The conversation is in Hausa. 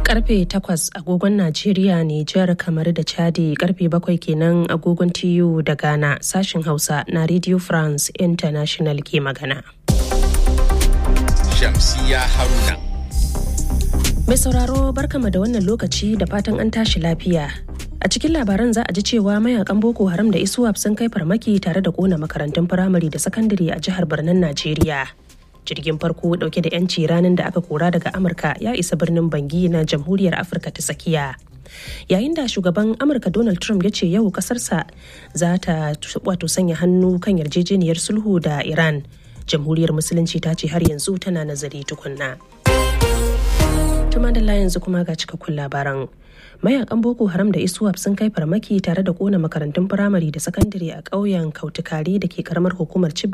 karfe 8 agogon Najeriya Nijar kamar da Chadi karfe 7 kenan agogon TU da Ghana sashin Hausa na Radio France International ke magana. Shamsiya Haruna. Mai sauraro barkama da wannan lokaci da fatan an tashi lafiya. A cikin labaran za a ji cewa mayakan Boko Haram da Iswap sun kai farmaki tare da kona makarantun firamare da sakandare a jihar Birnin Najeriya. jirgin farko dauke da 'yanci ranar da aka kora daga amurka ya isa birnin bangi na jamhuriyar afirka ta tsakiya yayin da shugaban amurka donald trump ya ce yau kasarsa za ta wato sanya hannu kan yarjejeniyar sulhu da iran jamhuriyar musulunci ta ce har yanzu tana nazari tukunna tuma da yanzu kuma ga cikakkun labaran mayakan boko haram da iswap sun kai farmaki tare da kona makarantun firamare da sakandare a ƙauyen kautukari da ke karamar hukumar